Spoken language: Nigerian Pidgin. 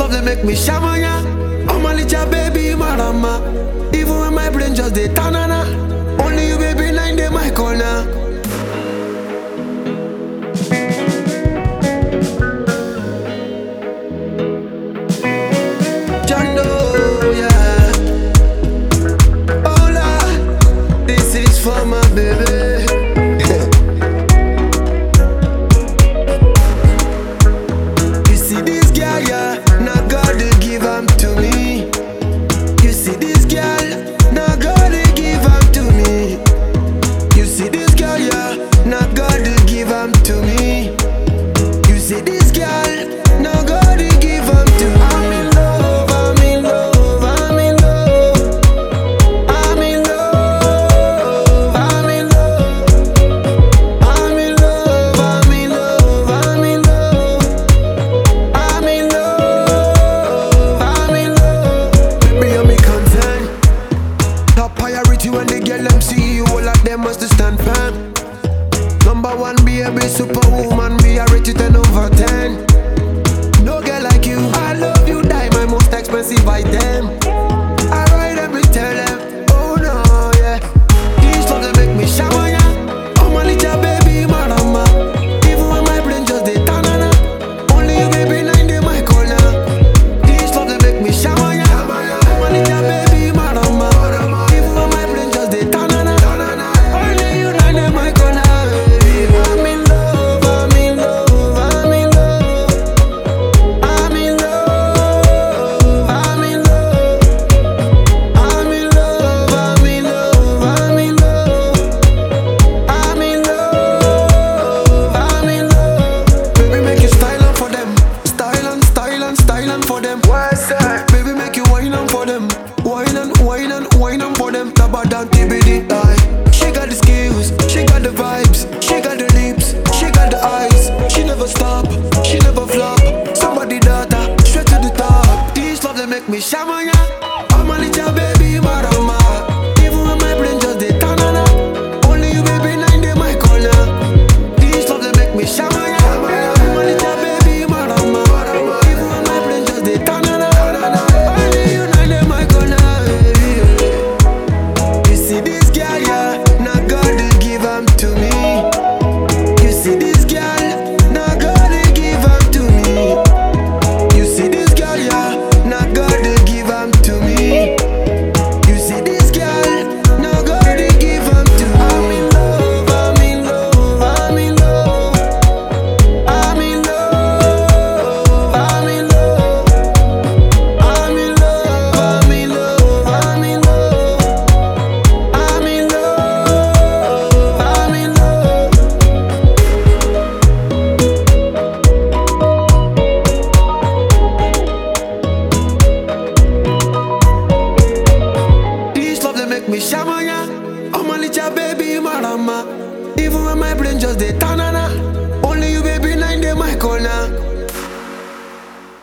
love they make me shamanya. I'm a little baby marama. Even when my brain just dey tanana. Only you baby nine day my corner. Jando, yeah. Hola, this is for my baby. You see this girl, yeah, now God they give am to me. You see this girl, now God they give am to me. You see this girl, yeah, now God they give am to me. You see this girl, now God they give am to me. I'm in love, I'm in love, I'm in love. I'm in love, I'm in love. I'm in love, I'm in love, I'm in love. I'm in love, I'm in love. Baby, you're me concern. Top priority when they get them see you, all of them must stand firm. Number one, be a big superwoman, be a rate you 10 over 10. No girl like you, I love you, die my most expensive item. I ride every tell them, oh no, yeah. These songs they make me shower, yeah. Oh my little baby, marama. Even when my brain just dey tanana. Only you, baby, nine day my corner. These songs they make me shower, yeah. Oh my little baby, marama. Even when my brain just dey tanana. Only you, nine day my corner. I'm in love, I'm in love, I'm in love. I'm in love, I'm in love. I'm in love, I'm in love, I'm in love. I'm in love, I'm in love. Baby, make you style on for them. Style on, style on, style on for them. What's that? Baby, make you wine on for them. Wine on, wine on, wine on for them. Taba down, TBD. Aye. She got the skills, she got the vibes, she got the lips, she got the eyes. She never stop, she never flop. Somebody daughter, straight to the top. These love they make me shamanya. I'm a little baby marama. Even when my brain just dey tanana. Only you baby nine day my corner. These love they make me shamanya. I'm a little baby marama. Even when my brain just dey tanana. Only you nine day my corner. You see this girl, yeah, now God they give am to me. You see this girl, now God they give am to me. You see this girl, yeah, now God they give am to me. You see this girl, now God they give am to me. I'm in love, I'm in love, I'm in love. I'm in love, I'm in love. I'm in love, I'm in love, I'm in love. I'm in love, I'm in love. This love they make me shamanya. I'm a little baby marama. Even when my brain just dey tanana. Only you baby nine day my corner.